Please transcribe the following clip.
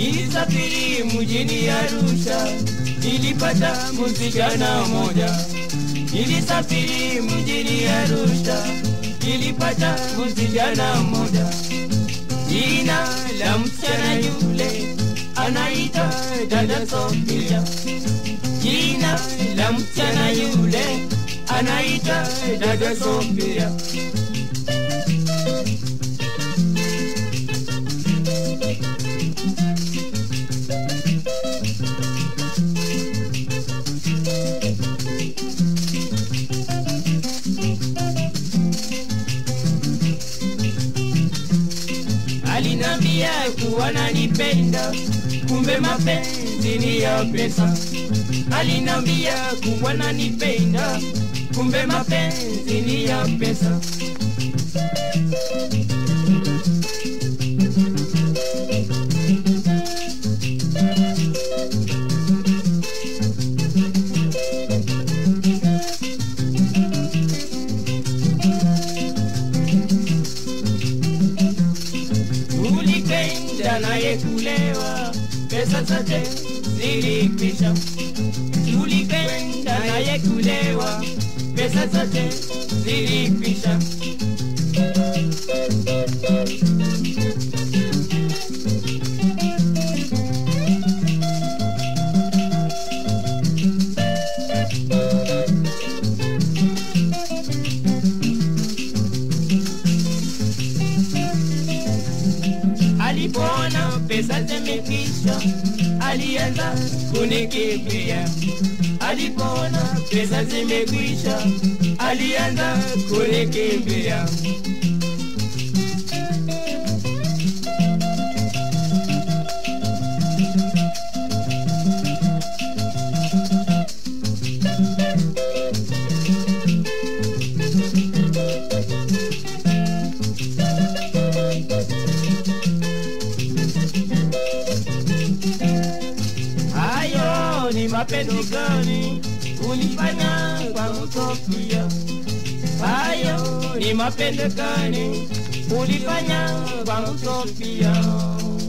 Nilisafiri mjini Arusha, nilipata msichana moja. Nilisafiri mjini Arusha, nilipata msichana moja. Jina la msichana yule anaitwa dada Sofia. Jina la msichana yule anaitwa dada Sofia. alinambia kuwa nanipenda, kumbe mapenzi ni ya pesa. Alinambia kuwa nanipenda, kumbe mapenzi ni ya pesa. Tulikwenda naye kulewa, pesa zote zilikwisha. Tulikwenda naye kulewa, pesa zote zilikwisha. Alipoona pesa zimekwisha, alianza kunikimbia. Alipoona pesa zimekwisha, alianza kunikimbia. Hayo ni mapendo gani ulifanya kwangu Sofia? Hayo ni mapendo gani ulifanya kwangu Sofia?